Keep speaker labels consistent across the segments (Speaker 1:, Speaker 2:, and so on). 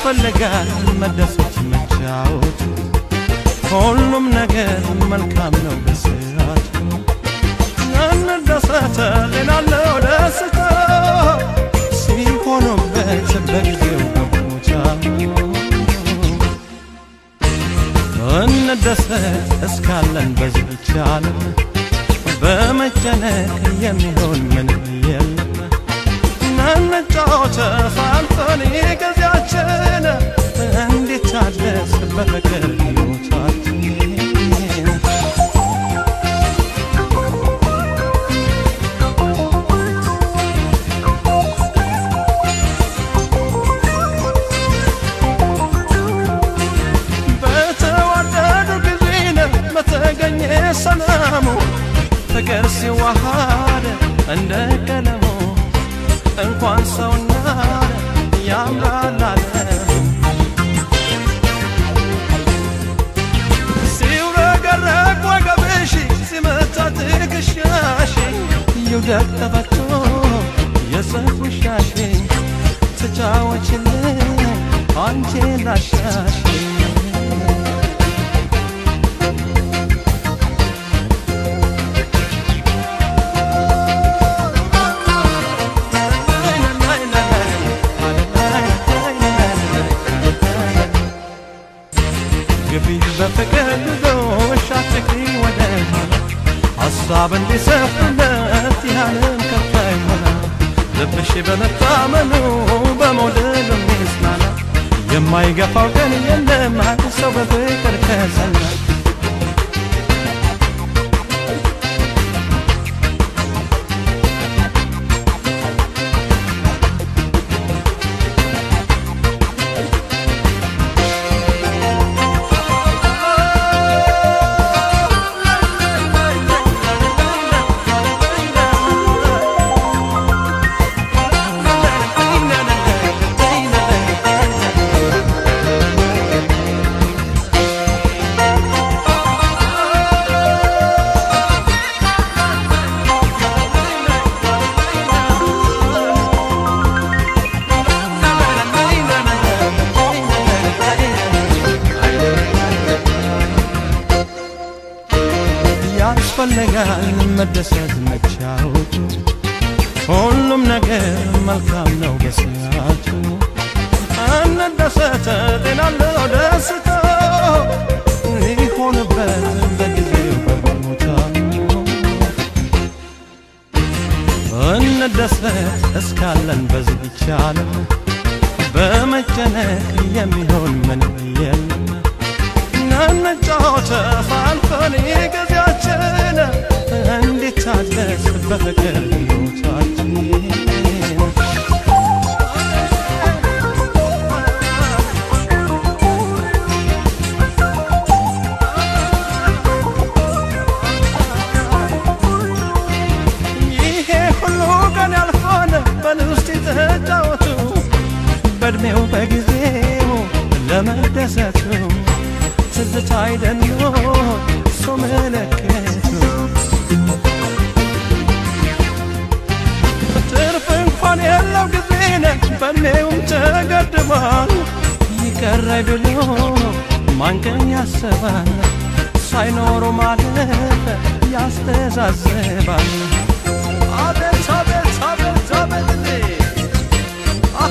Speaker 1: ያስፈልጋል መደሰት መጫወት ሁሉም ነገር መልካም ነው በስራቱ እንደሰተ ሌላለው ደስታ ሲሆኑበት በጊዜው በቦታ እንደሰት እስካለን በዚች ዓለም በመጨነቅ የሚሆን ምንም የለም እንጫወት ፋንፈን ጊዜያችን እንዲታደስ በፍቅር ሕይወታችን በተዋደዱ ጊዜን በተገኘ ሰላሙ ፍቅር ሲዋሃድ እንደ ቀለሙ እንኳን ሰውና ያምራል ዓለም ሲውረገረግ ወገብሽ ሲመታ ትከሻሽ ይውደቅ ተፈቶ የሰፉሻሽ ተጫወችልኝ አንቺ ላሻሽ ግቢ በፍቅር ልጆሽ አትግሪ ወደ ኋላ ሀሳብ እንዲሰፍለት ያለም ከፋ ይሆናል ልብሽ በመታመኑ በመውደድ የሚጽናና የማይገፋው ቀን የለም አንድ ሰው በፍቅር ከጸና ያስፈልጋል መደሰት መቻወቱ ሁሉም ነገር መልካም ነው በሰዓቱ እንደሰተ ጤናለው ደስታ ሊሆንበት በጊዜው በቦታ እንደሰት እስካለን በዚች ዓለም በመጨነቅ የሚሆን ምንም የለም እንጫወት ፋንፈን ጊዜያችን እንዲታደስ በፍቅር ሕይወታችን ይሄ ሁሉ ቀን ያልፋል በልውስጥ ተጫወቱ በእድሜው በጊዜው ለመደሰቱ ትዝታ አይደሎ ሰው መለከቱ ትርፍ እንኳን የለው ጊዜነ በእድሜውም ተገድቧል ይቀራይ ብሎ ማንቀን ያስባል ሳይኖሩ ማለፍ ያስተዛዝባል አቤት አቤት አቤት አቤት እንዴ! አሃ!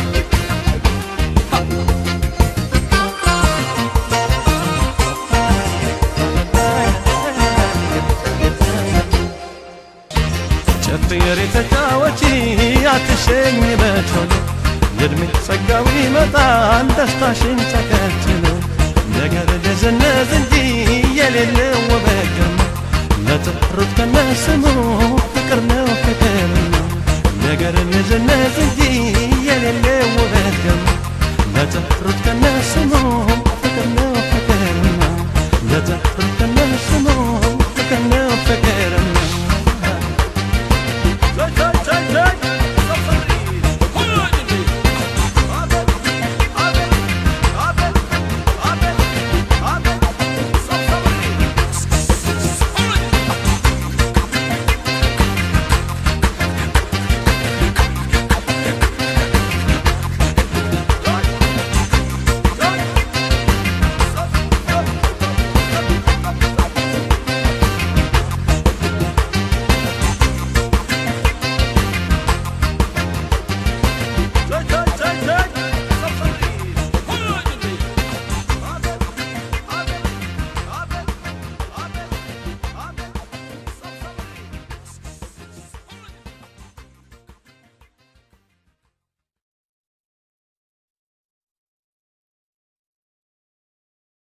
Speaker 1: ጨፍር የተጫወቺ አትሸኝ በቶሎ የእድሜ ጸጋው ይመጣል ደስታሽን ተከትሎ ነገር ደዘነዝ እንጂ የሌለው ውበት ግርማ ለጥሩት ከነስሙ ፍቅር ነው ፍቅር ነው ነገር ንዝነዝ እንጂ የሌለው ውበት ግርማ ለጥሩት ከነስሙ ፍቅር ነው ፍቅር ነው ለጥሩት